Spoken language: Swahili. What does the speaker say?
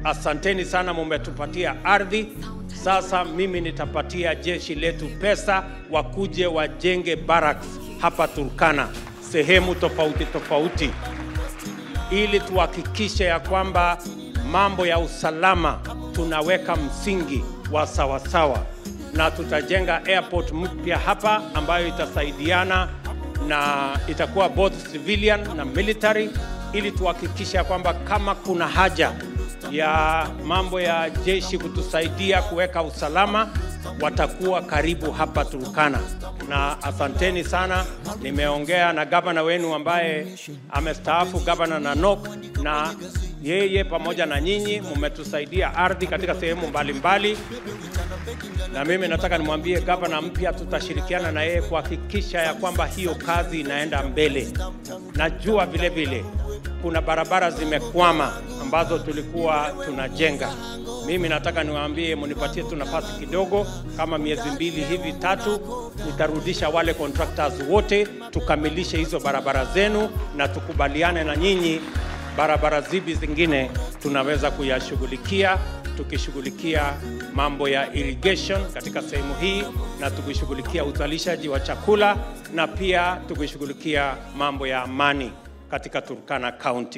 Asanteni sana, mumetupatia ardhi. Sasa mimi nitapatia jeshi letu pesa wakuje wajenge barracks hapa Turkana, sehemu tofauti tofauti, ili tuhakikishe ya kwamba mambo ya usalama tunaweka msingi wa sawasawa, na tutajenga airport mpya hapa ambayo itasaidiana na itakuwa both civilian na military, ili tuhakikishe ya kwamba kama kuna haja ya mambo ya jeshi kutusaidia kuweka usalama, watakuwa karibu hapa Turkana. Na asanteni sana, nimeongea na gavana wenu ambaye amestaafu, gavana Nanok, na yeye pamoja na nyinyi mmetusaidia ardhi katika sehemu mbalimbali, na mimi nataka nimwambie gavana mpya, tutashirikiana na yeye kuhakikisha ya kwamba hiyo kazi inaenda mbele. Najua vile vile kuna barabara zimekwama ambazo tulikuwa tunajenga. Mimi nataka niwaambie, munipatie tu nafasi kidogo, kama miezi mbili hivi tatu, nitarudisha wale contractors wote tukamilishe hizo barabara zenu, na tukubaliane na nyinyi barabara zipi zingine tunaweza kuyashughulikia, tukishughulikia mambo ya irrigation katika sehemu hii, na tukishughulikia uzalishaji wa chakula, na pia tukishughulikia mambo ya amani katika Turkana County.